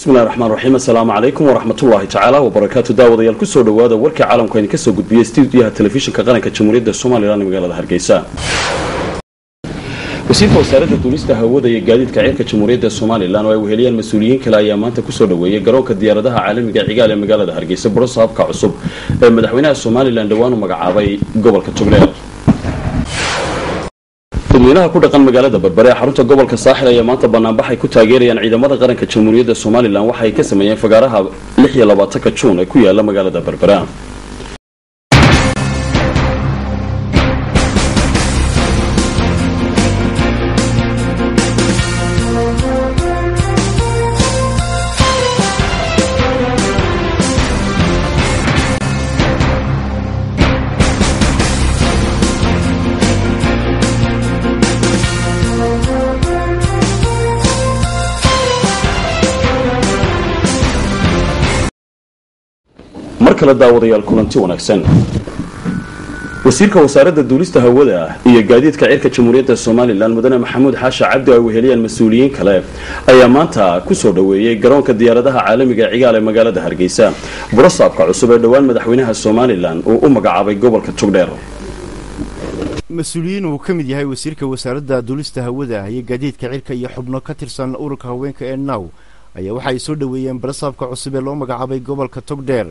bismillahi raxmaan raxiim assalaamu calaykum waraxmatullaahi tacaala wabarakaatu daawadayaal kusoo dhowaada warkii caalamku aynu kasoo gudbiyey stuudiyaha telefishinka qaranka jamhuuriyadda somalilan ee magaalada hargeysa wasiirka wasaaradda duulista hawada iyo gaadiidka ceerka jamhuuriyadda somalilan oo ay weheliyaan mas-uuliyiin kale ayaa maanta kusoo dhoweeyey garoonka diyaaradaha caalamiga cigaal ee magaalada hargeysa burosa habka cusub ee madaxweynaha somalilan dhowaan u magacaabay gobolka togdheer dadweynaha ku dhaqan magaalada berbere ee xarunta gobolka saaxil ayaa maanta banaanbax ay ku taageerayaan ciidamada qaranka jamhuuriyadda somalilan waxa ay ka sameeyeen fagaaraha ka juun ee ku yaala magaalada berbera mar kale daawadayaal kulanti wanaagsan wasiirka wasaaradda duulista hawada iyo gaadiidka cirka jamhuuriyadda somalilan mudane maxamuud xaasha cabdi oo ay weheliyaan mas-uuliyiin kale ayaa maanta kusoo dhoweeyey garoonka diyaaradaha caalamiga ee cigaal ee magaalada hargeysa burosaabka cusub ee dhowaan madaxweynaha somalilan uu u magacaabay gobolka togdheer mas-uuliyiin uu ka mid yahay wasiirka wasaaradda duulista hawada iyo gaadiidka cirka iyo xubno ka tirsan ururka haweenka ee naw ayaa waxa ay soo dhoweeyeen barasaabka cusub ee loo magacaabay gobolka togdheer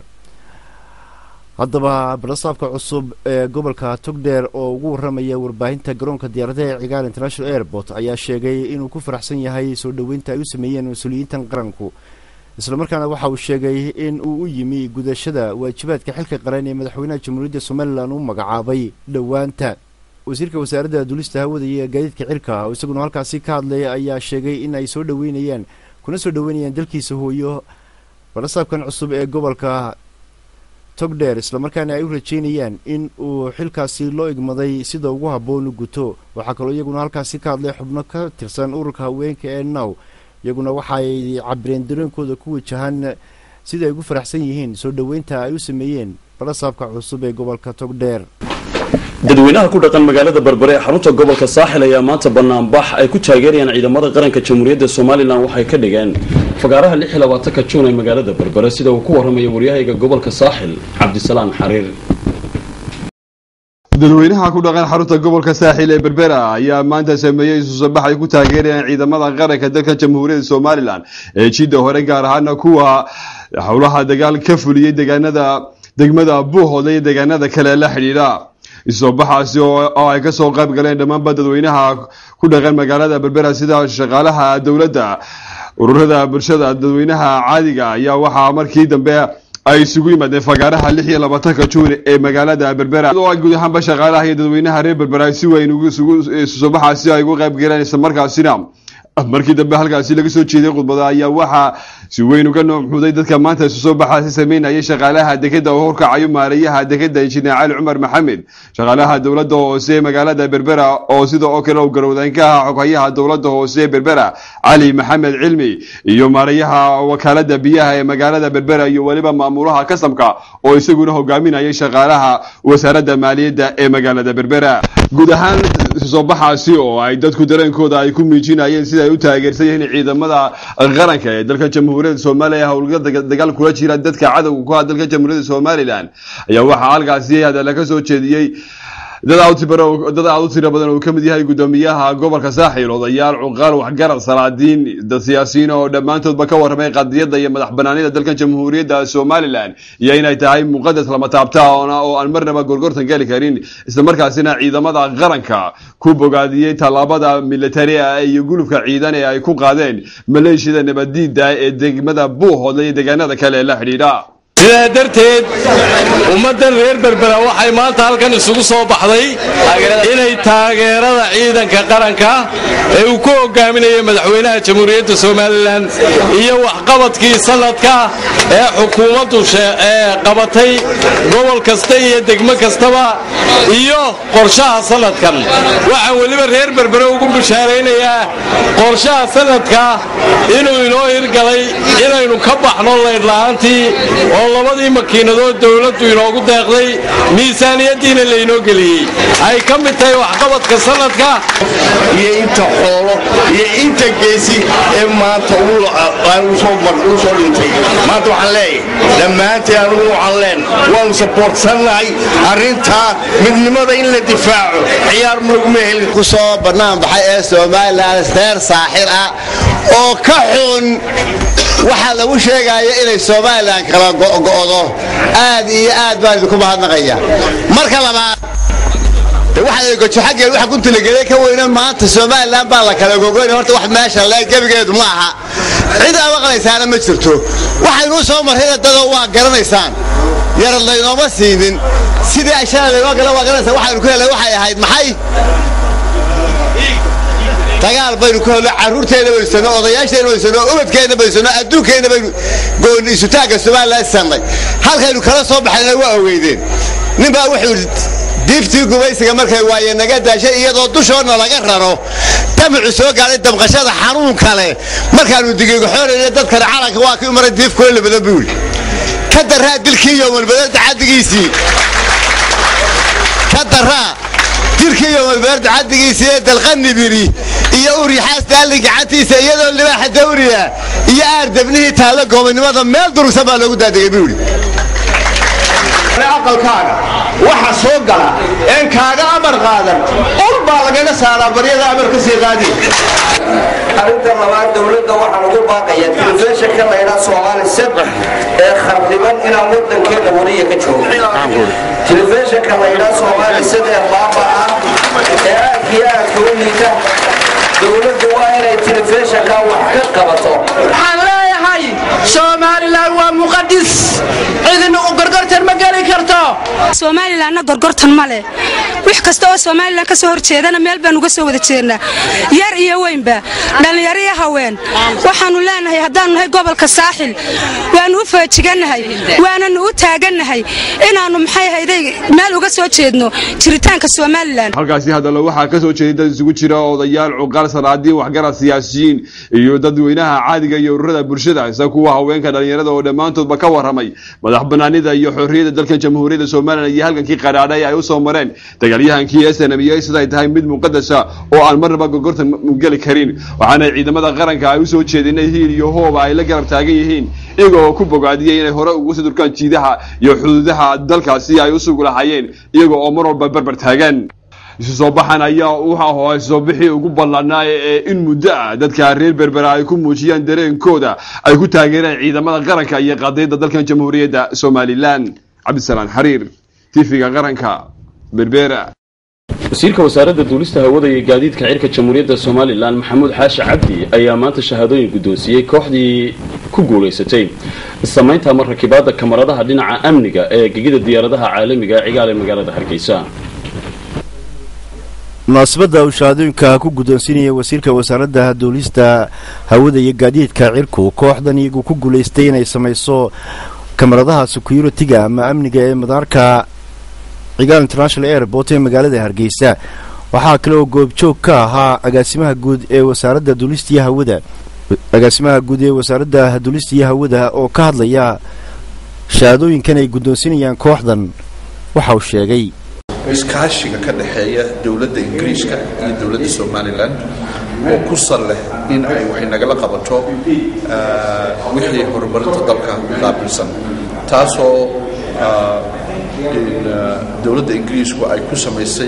haddaba barasaabka cusub ee gobolka togdheer oo ugu warramaya warbaahinta garoonka diyaaradaha ee cigaal international airport ayaa sheegay inuu ku faraxsan yahay soo dhoweynta ay u sameeyeen mas-uuliyiintan qaranku islamarkaana waxa uu sheegay in uu u yimi gudashada waajibaadka xilka qaran ee madaxweynaha jamhuuriyadda somalilan u magacaabay dhowaanta wasiirka wasaaradda duulista hawada iyo gaadiidka cirka oo isaguna halkaasi ka hadlaya ayaa sheegay in ay soo dhoweynayaan kuna soo dhoweynayaan dalkiisa hooyo barasaabkan cusub ee gobolka togdheer islamarkaana ay u rajeynayaan in uu xilkaasi loo igmaday sida ugu habboon u guto waxaa kaloo iyaguna halkaasi ka hadlay xubno ka tirsan ururka haweenka ee now iyaguna waxaay cabireen dareenkooda ku wajahan sida ay ugu faraxsan yihiin soo dhoweynta ay u sameeyeen barasaabka cusub ee gobolka togdheer dadweynaha ku dhaqan magaalada berbere ee xarunta gobolka saaxil ayaa maanta banaanbax ay ku taageerayaan ciidamada qaranka jamhuuriyadda somalilan waxay ka dhigeen fagaaraha ka juun ee magaalada berbere sida uu ku warramaya waryahayga gobolka saaxil cabdisalaan xariir dadweynaha ku dhaqan xarunta gobolka saaxil ee berbera ayaa maanta sameeyey isusabax ay ku taageerayaan ciidamada qaranka dalka jamhuuriyadda somalilan ee jidda hore gaar ahaana kuwa howlaha dagaal ka fuliyey deegaanada degmada buuhood iyo deegaanada kale la xidhiidha isobaxaasi oo ay kasoo qayb galeen dhammaanba dadweynaha ku dhaqan magaalada berbera sida shaqaalaha dowladda ururada bulshada dadweynaha caadiga ayaa waxaa markii dambe ay isugu yimaadeen fagaaraha lix iyo labaatanka juun ee magaalada berbera oo ay guud ahaanba shaqaalaha iyo dadweynaha reer berbera si weyn isusobaxaasi ay ugu qayb galeen islamarkaasina markii dambe halkaasi laga soo jeeday khudbada ayaa waxaa si weyn uga noomxuday dadka maanta isu soo baxaasi sameynayay shaqaalaha dekeda oo horkacayo maareeyaha dekeda injineer cali cumar maxamed shaqaalaha dowladda hoose ee magaalada berbera oo sida oo kale u garowdeen ka aha xoghayaha dowladda hoose ee berbera cali maxamed cilmi iyo maareeyaha wakaalada biyaha ee magaalada berbera iyo weliba maamulaha kasamka oo isaguna hogaaminayay shaqaalaha wasaaradda maaliyadda ee magaalada berbera guud ahaan soo baxaasi oo ay dadku dareenkooda ay ku miijinayeen sida ay u taageersan yihiin ciidamada qaranka ee dalka jamhuuriyadda soomaaliya howlgala dagaal kula jira dadka cadowga ku ah dalka jamhuuriyadda somalilan ayaa waxaa halkaasi hadalla ka soo jeediyey dad aad u tiro badan oo ka mid yahay guddoomiyaha gobolka saaxil odayaal cuqaal waxgarad salaadiin dad siyaasiyiin oo dhammaantoodba ka warramay qadiyadda iyo madax banaanida dalka jamhuuriyadda somalilan iyo inay tahay muqadas lama taabtaana oo aan marnaba gorgortan geli karin islamarkaasina ciidamada qaranka ku bogaadiyey tallaabada militari ah iyo gulufka ciidan ee ay ku qaadeen maleeshiyada nabadiida ee degmada buuhoodle iyo deegaanada kale ee la xidhiidha sidaa darteed ummaddan reer berbera waxay maanta halkan isugu soo baxday inay taageerada ciidanka qaranka ee uu ku hogaaminayay madaxweynaha jamhuuriyadda somalilan iyo waxqabadkii sanadka ee xukuumaddu qabatay gobol kasta iyo degmo kastaba iyo qorshaha sanadkan waxaan weliba reer berbere ugu bishaaraynayaa qorshaha sanadka inuu inoo hirgalay inaynu ka baxno laydhla'aantii oo oo labadii makiinadood dowladdu inoogu deeqday miisaaniyaddiina laynoo geliyey ay ka mid tahay waxqabadka sanadka iyo inta xoolo iyo inta geesi ee maanta u soo dhintay maanta waxaan leeyahay dhammaanteen anugu waxaan leen waanu saboortsannahay arrintaa midnimada in la difaaco ciyaar maguma helin ku soo bannaan baxay ee somalilan reer saaxir ah oo ka xun waxaa lagu sheegaya inay somalilan kala go'do aad iyo aad baan idinku mahadnaqaya marka labaad waxagojo xaggeed waxa ku talagelay ka weyna maanta somalilan baa la kala gogoyn horta wax meesha le gebigeedu ma aha cid aa maqlaysaana ma jirto waxaynuu soo marrayna dadoo waa garanaysaan yarad laynooma siinin sidii ashana laynoo gala waa garanaysaa waxaynu ku helay waxay ahayd maxay dagaal baynu ku helno carruurteenna baysano odayaasheenna baysano ubadkeenna baysano adduunkeenna baynu gooni isutaagga somalilan sannay halkaynu kala soo baxayna waa ogeydeen ninbaa wuxuu diiftii gumaysiga markay waaye naga daashay iyadoo dushoodna laga raro damacu soo gaadhay damqashada xanuun kale markaannu digigaxoonayna dadkana calanka waa kii maray diif kula labadan buu yidhi ka daraa dilkii yowmalbadeerta xaddigiisii ka daraa dilkii yowmalbadeerta xaddigiisii ee dalqanibiri iyo uryaxaas daalli gacantiisa iyadoo libaaxa dawriya iyo aar debnihii taallo goobannimada meel durugsan baa loogu daadegay buu yidhi aqalkaaga waxa soo gala een kaaga amar qaadan ul baa lagaga saaraa baryada amar ka sii qaadi arrinta labaad dowladda waxaan ugu baaqaya telefishinka laydhaa soomaali saddex ee khardiban inaan waddankeena wariya ka joogo telefishinka laydhaa soomaali saddex baaba ah ee aadka iyo aadka u liita dowladdu waa inay telefishinka wax ka qabato waxaan leeyahay somalilan waa muqadis cidina u gorgortan ma geli karto somalilanna gorgortan ma leh wix kasta oo somalilan ka soo horjeedana meel baan uga soo wada jeednaa yar iyo weynba dhallinyaro iyo haween waxaannu leenahay haddaannu nahay gobolka saaxil waannu u faajigannahay waananu u taagannahay inaannu maxay hayday meel uga soo jeedno jiritaanka somalilan halkaasi hadallo waxaa ka soo jeeday dad isugu jira odayaal cuqaal salaadiin waxgarad siyaasiyiin iyo dadweynaha caadiga iyo ururada bulshada isa kuwa haweenka dhallinyarada oo dhammaantoodba ka warramay madax banaanida iyo xorriyadda dalkan jamhuuriyadda somalilan iyo halgankii qadhaadhay ay u soo mareen dagaalyahankii snm iyo siday tahay mid muqadasa oo aan marnaba gorgortan geli karin waxaana ciidamada qaranka ay u soo jeedeen hiil iyo hooba ay la garab taagan yihiin iyaga oo ku bogaadiyey inay hore ugu sii durkaan jiidaha iyo xuduudaha dalkaasi ay u sugu lahaayeen iyaga oo mar walba barbar taagan isu soo baxan ayaa waxa ahaa soo bixii ugu ballanaa ee in muddo ah dadka reer berbera ay ku muujiyaan dareenkooda ay ku taageereen ciidamada qaranka iyo qadiyadda dalkan jamhuuriyadda somalilan cabdisalaan xariir tifiga qaranka berbera wasiirka wasaaradda duulista hawada iyo gaadiidka cirka jamhuuriyadda somalilan maxamuud xaashi cabdi ayaa maanta shahaadooyin guddoonsiiyey kooxdii ku guulaysatay samaynta ama rakibaadda kamaradaha dhinaca amniga ee gegida diyaaradaha caalamiga ee cigaal ee magaalada hargeysa munaasabadda uu shahaadooyinka ku guddoonsiinaya wasiirka wasaaradda duulista hawada iyo gaadiidka cirku kooxdan iyagu ku guulaystay inay samayso kamaradaha securitiga ama amniga ee madaarka cigaal international airport ee magaalada hargeysa waxaa kale oo goobjoog ka ahaa agaasimaha guud ee wasaaradda duulistiiyo hawada agaasimaha guud ee wasaaradda duulistiiyo hawada oo ka hadlaya shahaadooyinkan ay guddoonsinayaan kooxdan waxa uu sheegay iskaashiga ka dhexeeya dowladda ingiriiska iyo dowladda somalilan oo ku sal leh in ay waxay nagala qabato wixii horumarinta dalka qaabilsan taasoo dowladda ingiriisku ay ku samaysay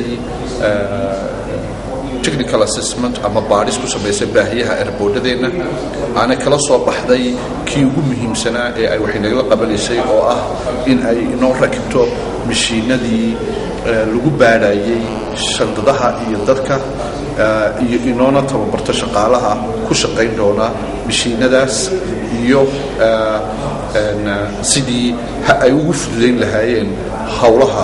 technical assessment ama baadhis ku samaysay baahiyaha erboodhadeenna aana kala soo baxday kii ugu muhiimsanaa ee ay waxay nagala qabanaysay oo ah in ay inoo rakibto mashiinadii lagu baadhayay shandadaha iyo dadka iyo inoona tababarto shaqaalaha ku shaqayn doona mashiinadaas iyo sidii ay ugu fududayn lahaayeen howlaha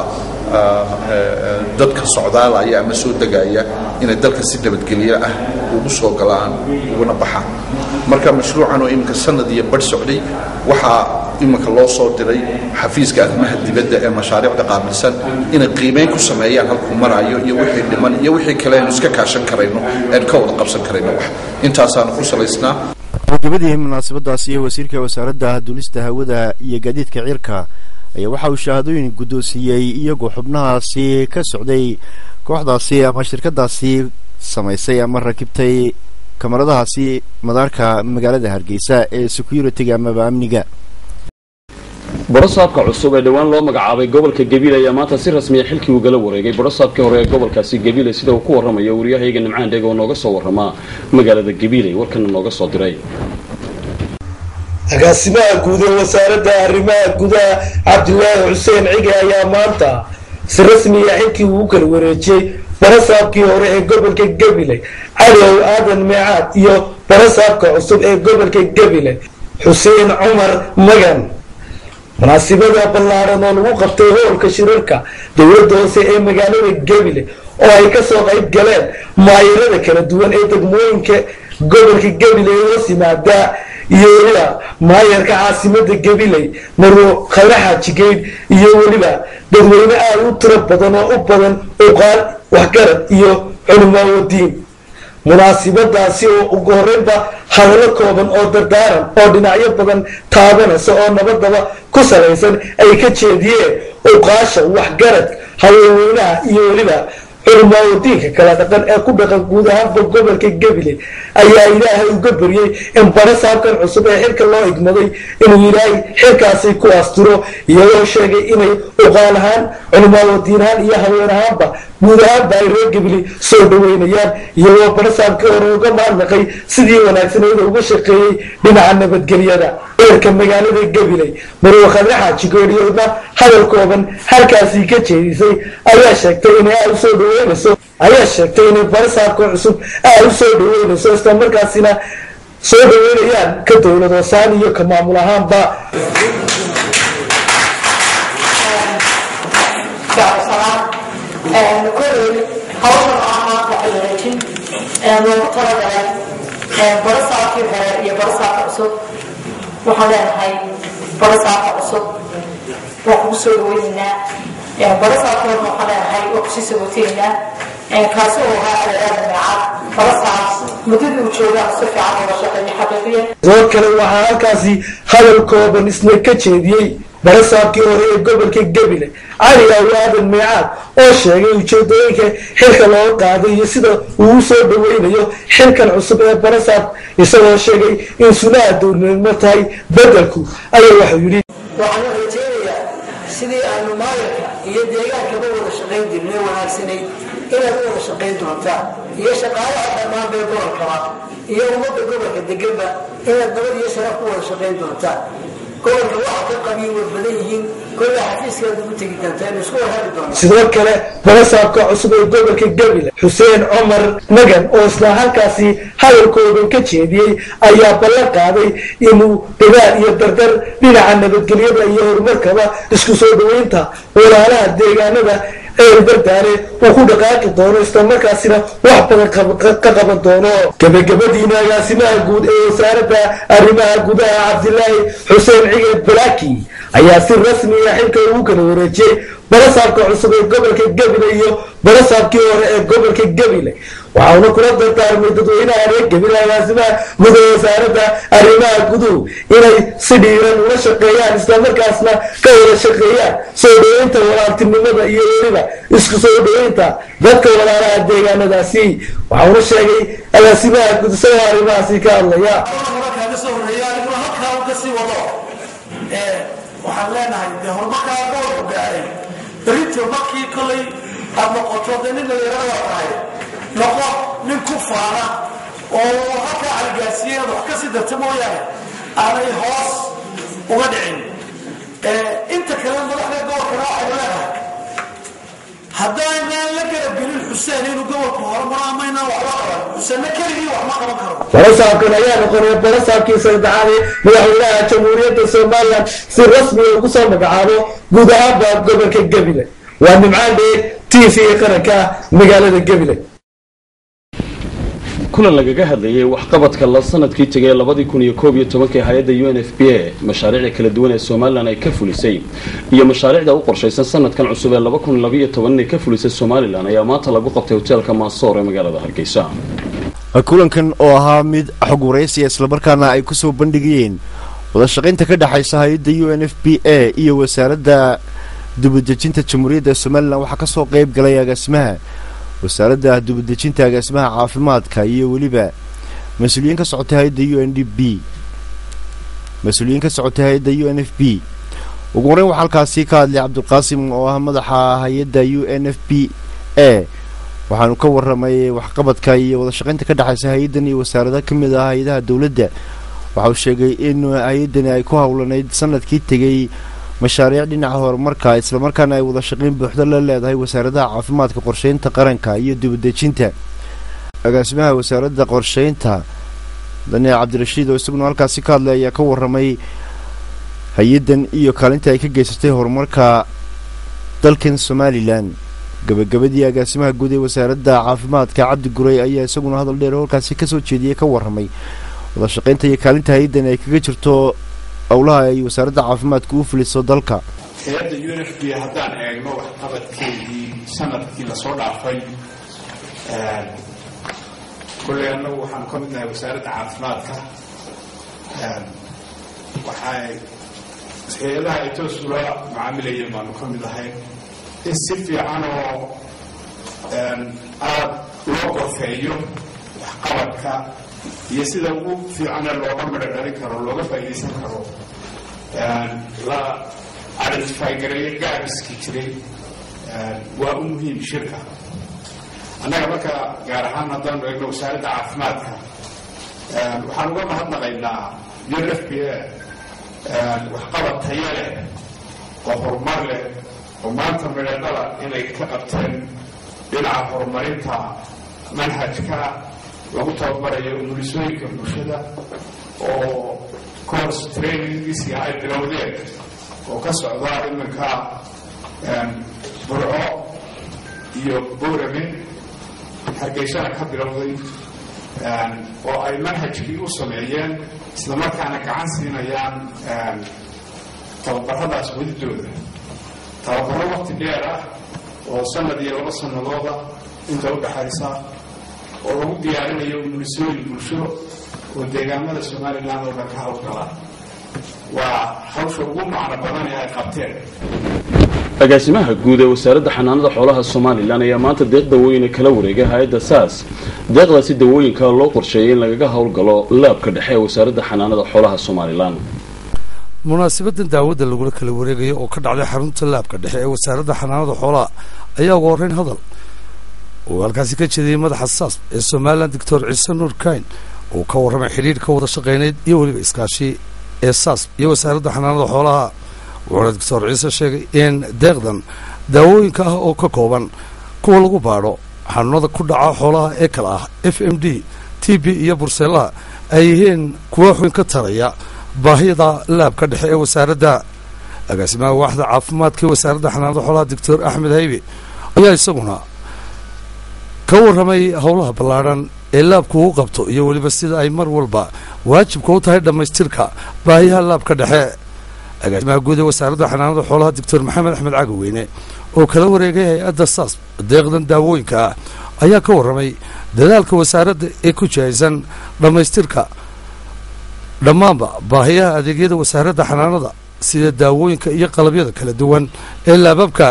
dadka socdaalaya ama soo degaya inay dalka si nabadgelyo ah ugu soo galaan uguna baxaan marka mashruucan oo iminka sanad iyo badh socday waxaa iminka loo soo diray xafiiska arrimaha dibadda ee mashaariicda qaabilsan inay qiimeyn ku sameeyaan halkuu maraayo iyo wixii dhiman iyo wixii kale aynu iska kaashan karayno aynu ka wada qabsan karayno wax intaasaanu ku salaysnaa gabagabadii munaasabadaasi wasiirka wasaaradda duulista hawada iyo gaadiidka cirka ayaa waxa uu shahaadooyin guddoonsiiyey iyagoo xubnahaasi ka socday kooxdaasi ama shirkadaasi samaysay ama rakibtay kamaradahaasi madaarka magaalada hargeysa ee security-ga amaba amniga borosaabka cusub ee dhowaan loo magacaabay gobolka gabiile ayaa maanta si rasmiya xilkii ugala wareegay borosaabkii hore ee gobolkaasi gabiile sida uu ku warramayo waryahayga nimcaan dheeg oo nooga soo warramaa magaalada gabiile warkana nooga soo diray agaasimaha guud ee wasaaradda arrimaha gudaha cabdilaahi xuseen cige ayaa maanta si rasmiya xilkii uu kala wareejiyey barasaabkii hore ee gobolka gabiley cadow aadan meecaad iyo barasaabka cusub ee gobolka gabiley xuseen cumar magan munaasibada ballaaran oo lagu qabtay howlka shirarka dowladda hoose ee magaalada gabile oo ay kasoo qayb galeen maayirada kala duwan ee degmooyinka gobolka gabiley hoos yimaadaa iyo weliba maayarka caasimada gabiley marwo khayraxa jigeyd iyo weliba dadweyne aada u tiro badan oo u badan uqaal waxgarad iyo culimaawadiin munaasibadaasi oo ugu horeynba hadallo kooban oo dardaaran oo dhinacyo badan taabanaysa oo nabadaba ku salaysan ay ka jeediyeen uqaasha waxgarad haweenweynaha iyo weliba culimaawadiinka kala dhaqan ee ku dhaqan guud ahaanba gobolka gabile ayaa ilaahay uga baryey in barasaabkan cusub ee xilka loo igmaday inuu ilaahay xilkaasi ku asturo iyagoo sheegay inay uqaal ahaan culimaawadiin ahaan iyo haween ahaanba guud ahaanba ay reer gabile soo dhaweynayaan iyagoo barasaabkii hore uga mahadnaqay sidii wanaagsaneeda uga shaqeeyey dhinaca nabadgelyada eerka magaalada gabiley marwo khadraxa jigooriyodna hadal kooban halkaasii ka jeedisay ayaa sheegtay inay aada usoo dhaweynayso ayaa sheegtay inay barasaabka cusub aada usoo dhaweynayso isla markaasina soo dhaweynayaan ka dowlad hoosaan iyo ka maamul ahaanba koley hawshan ah maanta xiriirajin loogu talagalay barasaabkii hore iyo barasaabka cusub waxaan leenahay barasaabka cusub waa kugu soo dhaweynaynaa barasaabka horena waxaan leenahay waa kusii sagooteynaa kaasi oo ahaa aleeraada meecaad barasaab muddadii uu joogaa si fiican uga shaqeeya xaqiiqiya sidoo kale waxaa halkaasi hadal kooban isna ka jeediyey barasaabkii hore ee gobolka gabile cali aw aadan meecaad oo sheegay ujeedooyinka xilka looga qaaday iyo sida uu usoo dhaweynayo xilkan cusub ee barasaab isagoo sheegay in sunaha dowladnimo tahay bedelku ayaa waxuu yidhi waxaan rajeynayaa sidii aanu maayarka iyo deegaankaba wada shaqayn jirnay wanaagsanayd inaad u wada shaqayn doontaan iyo shaqaalaha dhammaan bee gobolkaba iyo ummadda gobolka deganba inaad nabad iyo sharaf ku wada shaqayn doontaan gobolka waxa ka qabiin way badan yihiin kolla xafiiskaad ugu tegi doontaa inu isku warhabi doonaa sidoo kale barasaabka cusub ee gobolka gabile xuseen cumar magan oo isla halkaasi hadalkoodan ka jeediyey ayaa ballan qaaday inuu dadaal iyo dardar dhinaca nabadgelyada iyo horumarkaba isku soo dhaweynta walaalaha deegaanada ee bardaale uu ku dhaqaaqi doono islamarkaasina wax badan ka qaban doono gabagabadiina agaasimaha guud ee wasaaradda arrimaha gudaha cabdilaahi xuseen cige balaki ayaa si rasmiya xilka ugu kala wareejiyey barasaabka cusub ee gobolka gabile iyo barasaabkii hore ee gobolka gabile waxauna kula dardaarmay dadweynaha reer gabile agaasimaha guud ee wasaaradda arrimaha guduhu inay si dhiiran ula shaqeeyaan islamarkaasna ka wada shaqeeyaan soo dhaweynta walaaltinimada iyo weliba isku soo dhaweynta dadka walaalaha deegaanadaasi waxauna sheegay agaasimaha guud isagoo arrimahaasi ka hadlaya waxaan leenahay dee horumarkaa gobolku gaaray berito markii kolay aad noqoto dee nin dhalinyarada tahay noqo nin ku faana oo halkaa caligaarsiiyey aad wax ka sii darta mooyaane aanay hoos uga dhicin inta kale madaxda gobolkana waxaynu leenahay haddaynaan la garabgelin xuseen inuu gobolku horumaro amaynaan waxba qaban xuseenna keligii wax ma qaban karo barasaabkan ayaa noqonaya barasaabkii saddexaad ee madaxweynaha jamhuuriyadda somalilan si rasmiga ugu soo magacaabo guud ahaanba gobolka gabile waa nimcaan dheer t v qaranka magaalada gabile kulan lagaga hadlayay waxqabadka la sanadkii tegay labadii kun iyo koob iyo tobankii hay-adda u n f b a mashaariicda kala duwan ee somalilan ay ka fulisay iyo mashaariicda u qorshaysan sanadkan cusub ee laba kun labaiyo toban inay ka fulisay somalilan ayaa maanta lagu qabtay hoteelka maasoor ee magaalada hargeysa kulankan oo ahaa mid xog waraysiya islamarkaana ay kusoo bandhigayeen wadashaqaynta ka dhexaysa hay-adda u n f b a iyo wasaaradda dubadejinta jamhuuriyadda somalilan waxaa kasoo qeyb galay agaasimaha wasaaradda dubadejinta agaasimaha caafimaadka iyo weliba mas-uuliyiin ka socotay hay-adda u n d b mas-uuliyiin ka socotay hay-adda u n f b ugu horeyn waxaa halkaasi ka hadlay cabdiqaasim oo ah madaxa hay-adda u n f b a waxaanu ka waramay waxqabadka iyo wadashaqaynta ka dhexaysa hay-addan iyo wasaarada ka mid ah hay-adaha dowladda waxa uu sheegay in hay-addani ay ku howlanayd sanadkii tegey mashaariic dhinaca horumarka islamarkaana ay wadashaqayn buuxda la leedahay wasaaradaha caafimaadka qorsheynta qaranka iyo dibadejinta agaasimaha wasaaradda qorsheynta daniel cabdirashiid oo isaguna halkaasi ka hadlay ayaa ka waramay hay-addan iyo kaalinta ay ka geysatay horumarka dalkan somalilan gabagabadii agaasimaha guud ee wasaaradda caafimaadka cabdi guray ayaa isaguna hadal dheer halkaasi kasoo jeediyey ka waramay wadashaqaynta iyo kaalinta hay-addan ay kaga jirto howlaha ay wasaaradda caafimaadka u fuliso dalka hay-adda u n f b haddaan eegno waxqabadkeedii sanadkii lasoo dhaafay kolley annagu waxaanu ka midnahay wasaaradda caafimaadka waxay hay-adaha ay toos ula macaamilayeen baanu ka mid ahay in si fiican oo aada loo qorfeeyo waxqabadka iyo sida ugu fiicane looga midho dhalin karo looga faa'iidaysan karo la identify gareeyo gaabiskii jiray waa u muhiim shirka annaga marka gaar ahaan haddaanu eegno wasaaradda caafimaadka waxaan uga mahadnaqaynaa u n f b a waxqabad taya leh oo horumar leh oo maanta midhadhala inay ka qabteen dhinaca horumarinta manhajka lagu tababarayo umulisooyinka bulshada oo course trainingiisii ay bilowdeen oo ka socda iminka burco iyo boorame hargeysana ka bilowday oo ay manhajkii u sameeyeen islamarkaana gacan siinayaan tababaradaas wadidooda tababaro waqti dheer ah oo sanad iyo laba sanadooda inta u dhaxaysa oo lagu diyaarinayo umulisooyin bulsho oo deegaamada somalilan oo dhan ka hawlgala waa hawsha ugu macno badan ee ay qabteen agaasimaha guud ee wasaaradda xanaanada xoolaha somalilan ayaa maanta deeq dawooyina kala wareegay hay-adda saas deeqdaasi dawooyinka loo qorsheeyay in lagaga howlgalo laabka dhexe ee wasaaradda xanaanada xoolaha somalilan munaasabadan daawada lagula kala wareegayo oo ka dhacday xarunta laabka dhexe ee wasaaradda xanaanada xoolaha ayaa ugu horreyn hadal uu halkaasi ka jeediyey madaxa saas ee somalilan doctor ciise nuur kayn uu ka warramay xidhiidh ka wada shaqayneyd iyo weliba iskaashi ee saas iyo wasaaradda xanaanada xoolaha wuxuuna doctor ciise sheegay in deeqdan daawooyinka ah oo ka kooban kuwa lagu baadho xanuunada ku dhaca xoolaha ee kale ah f m d t b iyo burseelaha ay yihiin kuwa xubin ka taraya baahida laabka dhexe ee wasaaradda agaasimaha waaxda caafimaadka ee wasaaradda xanaanada xoolaha doctor axmed haybe ayaa isaguna ka warramay howlaha ballaadhan ee laabku uu qabto iyo weliba sida ay mar walba waajibka u tahay dhammaystirka baahiyaha laabka dhexe agaasimaha guud ee wasaaradda xanaanada xoolaha doctor maxamed axmed cagaweyne oo kala wareegay hay-adda saas deeqdan daawooyinka ah ayaa ka warramay dadaalka wasaaradda ee ku jihaysan dhammaystirka dhammaanba baahiyaha adeegyada wasaaradda xanaanada sida daawooyinka iyo qalabyada kala duwan ee laababka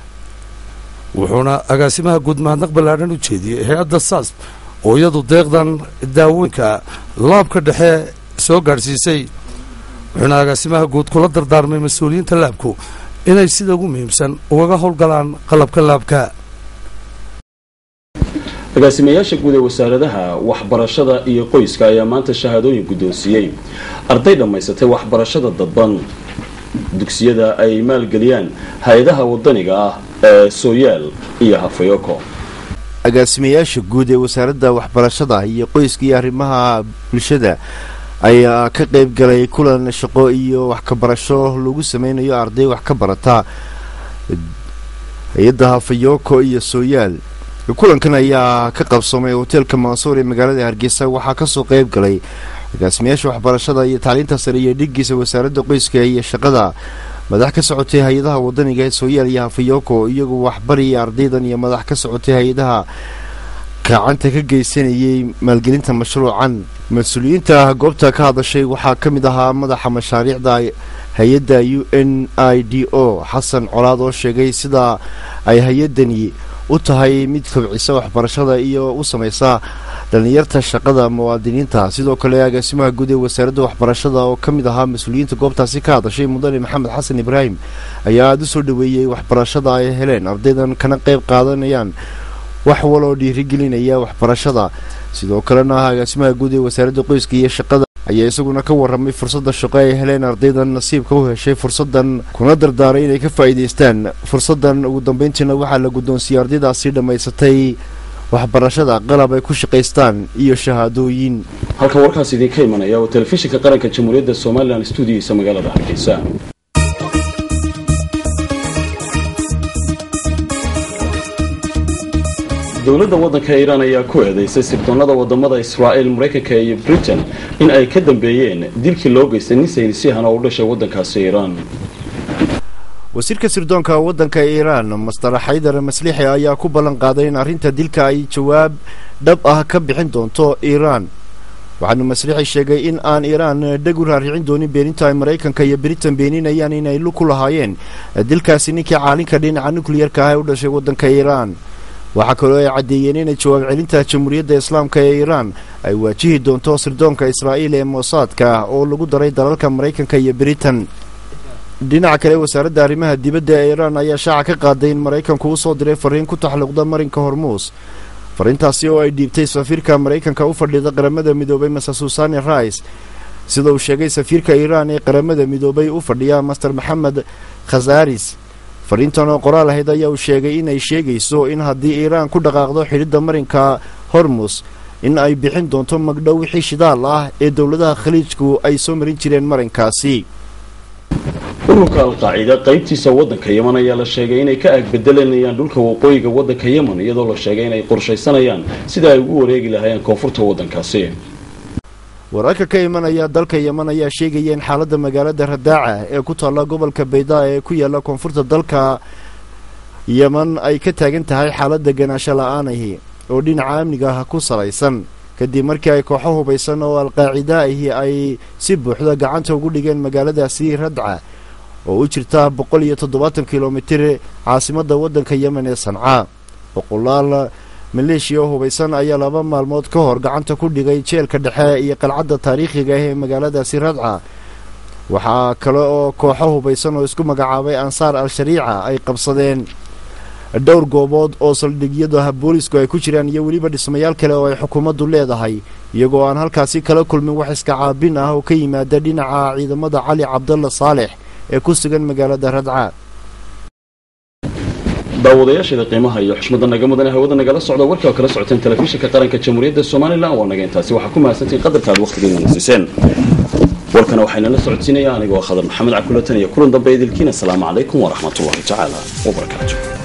wuxuuna agaasimaha guud mahadnaq ballaadhan u jeediyey hay-adda saas oo iyadu deeqdan daawooyinka laabka dhexe soo gaadhsiisay wuxuuna agaasimaha guud kula dardaarmay mas-uuliyiinta laabku inay sida ugu muhiimsan ugaga howlgalaan qalabka laabka agaasimayaasha guud ee wasaaradaha waxbarashada iyo qoyska ayaa maanta shahaadooyin guddoonsiiyey arday dhammaysatay waxbarashada dadban dugsiyada ay maalgeliyaan hay-adaha wadaniga ah ee sooyaal iyo hafayoko agaasimayaasha guud ee wasaaradda waxbarashada iyo qoyska iyo arrimaha bulshada ayaa ka qayb galay kulan shaqo iyo wax ka barasho lagu sameynayo arday wax ka barata hay-adda hafayoko iyo sooyaal kulankan ayaa ka qabsoomay hoteelka mansuur ee magaalada hargeysa waxaa kasoo qayb galay agaasimayaasha waxbarashada iyo tacliinta sare iyo dhigiisa wasaaradda qoyska iyo shaqada madax ka socotay hay-adaha wadaniga ee sooyaal iyo hafayoko iyagoo waxbariyay ardaydan iyo madax ka socotay hay-adaha gacanta ka geysanayay maalgelinta mashruucan mas-uuliyiinta goobta ka hadashay waxaa ka mid ahaa madaxa mashaariicda hay-adda u n i d o xasan colaad oo sheegay sida ay hay-addani u tahay mid kobcisa waxbarashada iyo u samaysa dhallinyarta shaqada muwaadiniinta sidoo kale agaasimaha guud ee wasaaradda waxbarashada oo ka mid ahaa mas-uuliyiinta goobtaasi ka hadashay mudane maxamed xasan ibraahim ayaa aada u soo dhaweeyey waxbarashada ay heleen ardaydan kana qayb qaadanayaan wax waloo dhiirigelinaya waxbarashada sidoo kalena agaasimaha guud ee wasaaradda qoyska iyo shaqada ayaa isaguna ka warramay fursadda shaqo ay heleen ardaydan nasiibka u heshay fursaddan kuna dardaaray inay ka faa'iidaystaan fursaddan ugu dambayntiina waxaa la guddoonsiiyey ardaydaasi dhammaysatay waxbarashada qalab ay ku shaqaystaan iyo shahaadooyin halkan warkaas idinka imanaya oo telefishinka qaranka jamhuuriyadda somalilan stuudiyiisa magaalada hargeysa dowladda waddanka iiraan ayaa ku eedeysay sirdoonnada wadamada israa'il maraykanka iyo britain in ay ka dambeeyeen dilkii loo geystay nin saynisyahan oo u dhashay waddankaasi iiraan wasiirka sirdoonka waddanka iiraan master xaydar maslixi ayaa ku ballan qaaday in arrinta dilka ay jawaab dhab ah ka bixin doonto iiraan waxaanu maslixi sheegay in aan iiraan dheg u raaricin doonin beeninta ay maraykanka iyo britain beeninayaan inay lug ku lahaayeen dilkaasi ninkii caalinka dhinaca nukliyarka ah ee u dhashay waddanka iiraan waxaa kaloo ay caddeeyeen inay jawaab celinta jamhuuriyadda islaamka ee iiraan ay waajihi doonto sirdoonka israa'iil ee moosaadka oo lagu daray dalalka maraykanka iyo britain dhinaca kale wasaaradda arrimaha dibadda ee iiraan ayaa shaaca ka qaaday in maraykanku u soo diray fariin ku taxluqda marinka hormuus fariintaasi oo ay dhiibtay safiirka maraykanka u fadhida qaramada midoobay maser susani rice sida uu sheegay safiirka iiraan ee qaramada midoobay u fadhiya master maxamed khasaris fariintan oo qoraal ahayd ayaa uu sheegay inay sheegayso in haddii iiraan ku dhaqaaqdo xidhidda marinka hormus in ay bixin doonto magdhow wixii shidaal ah ee dowladaha khaliijku ay soo marin jireen marinkaasi ururka alqaacida qaybtiisa waddanka yeman ayaa la sheegay inay ka agbedelanayaan dhulka waqooyiga waddanka yeman iyadoo la sheegay inay qorshaysanayaan sida ay ugu wareegi lahaayeen koonfurta waddankaasi wararka ka imanaya dalka yeman ayaa sheegaya in xaaladda magaalada radaaca ee ku taalla gobolka baydaa ee ku yaalla koonfurta dalka yeman ay ka taagan tahay xaaladda ganaasho la-aanahi oo dhinaca amniga ah ku salaysan kadib markii ay kooxo hubaysan oo alqaacida ahi ay si buuxda gacanta ugu dhigeen magaaladaasi radca oo u jirta boqol iyo toddobaatan kilomitir caasimadda waddanka yemen ee sanca boqolaal maleeshiya oo hubaysan ayaa laba maalmood ka hor gacanta ku dhigay jeelka dhexe iyo qalcadda taariikhiga ah ee magaaladaasi radca waxaa kale oo kooxo hubaysan oo isku magacaabay ansaar al-shariica ay qabsadeen dhowr goobood oo saldhigyada boolisku ay ku jiraan iyo weliba dhismayaal kale oo ay xukuumaddu leedahay iyagoo aan halkaasi kala kulmin wax iska caabin ah oo ka yimaada dhinaca ciidamada cali cabdalla saalex ee ku sugan magaalada radca daawadayaasheeda qiimaha iyo xushmadda naga mudane hawada nagala socda warkii oo kala socoteen telefishinka qaranka jamhuuriyadda somalilan waa naga intaasi waxaa ku mahadsantiin qadarka aad waqtigeena nasiseen warkana waxaynala socodsiinaya anigoo khadar maxamed cabkulatan iyo kulan dambe idilkiin asalaamu calaykum waraxmatullahi tacaala wabarakaatu